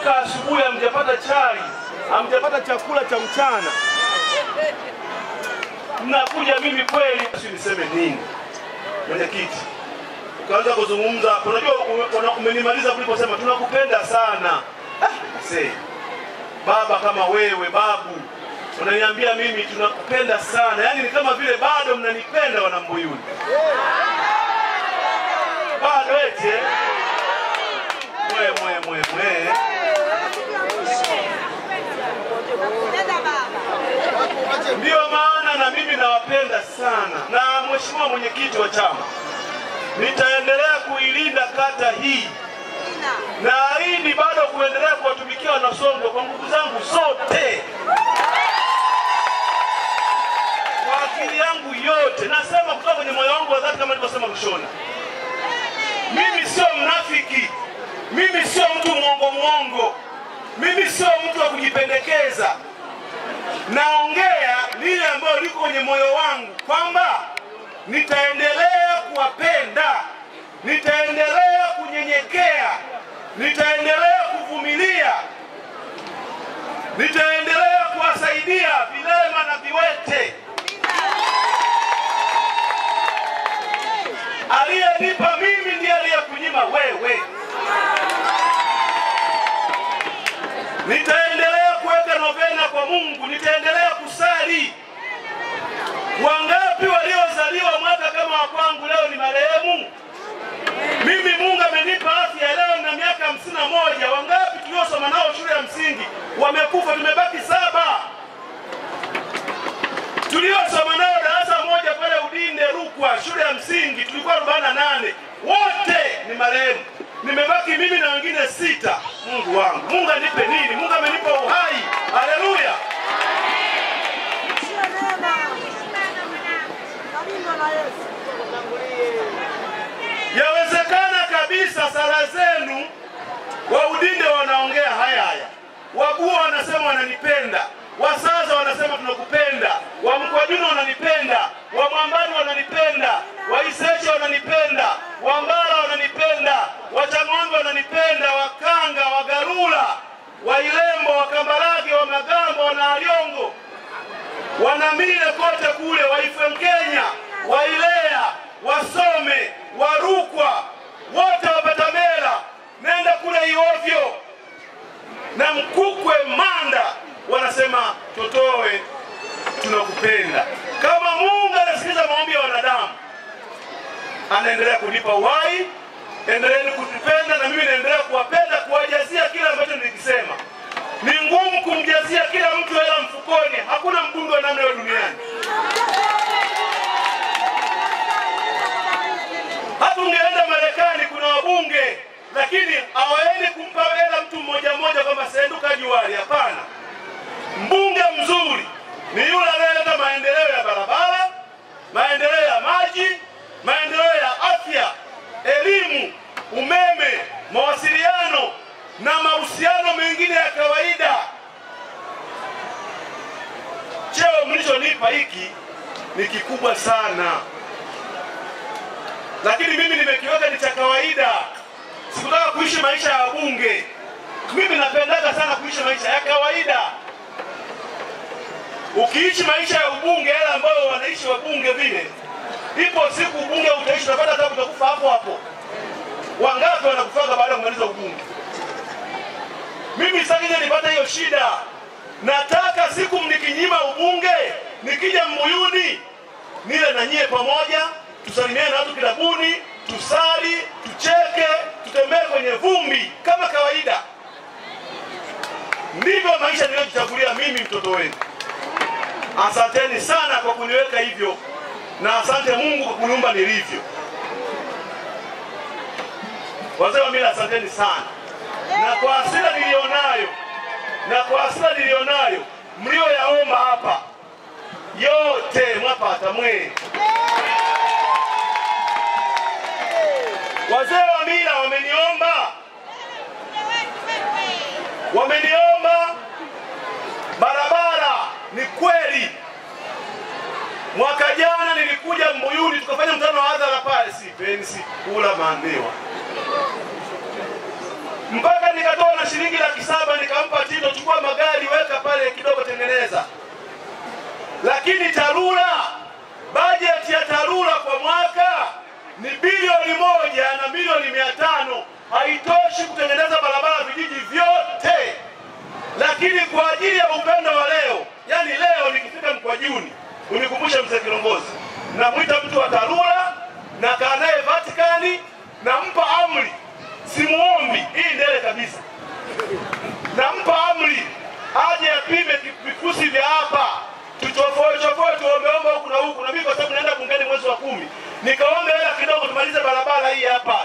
mmeamka asubuhi, hamjapata chai, hamjapata chakula cha mchana, mnakuja mimi kweli, si niseme nini? Mwenyekiti ukaanza kuzungumza, unajua ume- una- umenimaliza kuliposema tunakupenda sana. Ah, see. Baba kama wewe babu unaniambia mimi tunakupenda sana, yaani ni kama vile bado mnanipenda Wanambuyuni, bado eti eh? mwe mwe mwe mwe Ndiyo maana na mimi nawapenda sana, na mheshimiwa mwenyekiti wa chama, nitaendelea kuilinda kata hii, naahidi bado kuendelea kuwatumikia Wanasongwe kwa nguvu zangu zote, kwa akili yangu yote. Nasema kutoka kwenye moyo wangu wa dhati, kama nilivyosema mwishoni. Mimi sio mnafiki, mimi sio mtu mwongo mwongo, mimi sio mtu wa kujipendekeza naongea lile ambayo liko kwenye moyo wangu kwamba nitaendelea kuwapenda, nitaendelea kunyenyekea, nitaendelea kuvumilia, nitaendelea kuwasaidia vilema na viwete. Aliyenipa mimi ndiye aliyekunyima wewe. Nitaendelea kuweka novena kwa Mungu, nitaendelea kusali. Wangapi waliozaliwa mwaka kama wa kwangu leo ni marehemu? Mimi Mungu amenipa afya leo na miaka hamsini na moja. Wangapi tuliosoma nao shule ya msingi wamekufa, tumebaki saba. Tuliosoma nao darasa moja pale Udinde Rukwa, shule ya msingi tulikuwa arobaini na nane, wote ni marehemu. Nimebaki mimi na wengine sita. Mungu wangu, Mungu anipe nini? Mungu amenipa uhai. Haleluya! Yawezekana kabisa sala zenu wa Udinde wanaongea haya haya, Waguo wanasema wananipenda, Wasaza wanasema tunakupenda, Wamkwajuna wananipenda, Wamwambani wananipenda, Waiseche wananipenda, Wambara wananipenda, Wachang'ombe wananipenda, Wakanga, Wagarula, Wailembo, Wakambarage, Wamagamba, Wanaaliongo, Wanamile kote kule, Waifwenkenya, Wailea, Wasome, Warukwa, wote Wapatamela, nenda kule Iovyo na Mkukwe, Manda, wanasema Totowe, tunakupenda. Kama Mungu anasikiliza maombi ya wanadamu, anaendelea kunipa uhai. Endeleeni kutupenda na mimi naendelea kuwapenda, kuwajazia kile ambacho nilikisema. Ni ngumu kumjazia kila mtu hela mfukoni, hakuna mbunge wa namna hiyo duniani. Hata ungeenda Marekani kuna wabunge, lakini hawaendi kumpa hela mtu mmoja mmoja kwamba senduka juari. Hapana, mbunge mzuri ni yule anayeleta maendeleo ya barabara, maendeleo ya maji, maendeleo ya afya, elimu, umeme, mawasiliano na mahusiano mengine ya kawaida. Cheo mlichonipa hiki ni kikubwa sana, lakini mimi nimekiweka ni cha kawaida. Sikutaka kuishi maisha ya wabunge. Mimi napendaga sana kuishi maisha ya kawaida. Ukiishi maisha ya ubunge yale ambayo wanaishi wabunge vile, ipo siku ubunge utaishi, utapata hata utakufa hapo hapo. Wangapi wanakufaga baada ya kumaliza ubunge? Mimi sakija nipata hiyo shida. Nataka siku mnikinyima ubunge, nikija Mbuyuni nile na nyie pamoja, tusalimiane na watu kilabuni, tusali, tucheke, tutembee kwenye vumbi kama kawaida. Ndivyo maisha niliyojichagulia mimi, mtoto wenu. Asanteni sana kwa kuniweka hivyo, na asante Mungu kwa kuniumba nilivyo. Wazee wa mila, asanteni sana, na kwa hasira nilionayo na kwa hasira nilionayo mlioyaomba hapa yote mwapata mwe. Wazee wa mila wameniomba, wameniomba barabara. Ni kweli, mwaka jana nilikuja Mbuyuni tukafanya mkutano wa hadhara pale, si pensi kula maandewa mpaka nikatoa na shilingi laki saba nikampa Tito, chukua magari weka pale kidogo, tengeneza. Lakini TARURA, bajeti ya TARURA kwa mwaka ni bilioni moja na milioni mia tano haitoshi kutengeneza barabara vijiji vyote. Lakini kwa ajili ya upendo wa leo, yani leo nikifika Mkwajuni, unikumbushe mzee Kilongozi, namwita mtu wa TARURA na kaa naye Vatikani, nampa amri, simuombi hii ndele kabisa, nampa amri aje apime vifusi vya hapa tuchofoe chofoe tuombeombe huku na huku, na mimi kwa sababu naenda bungeni mwezi wa kumi, nikaombe hela kidogo tumalize barabara hii hapa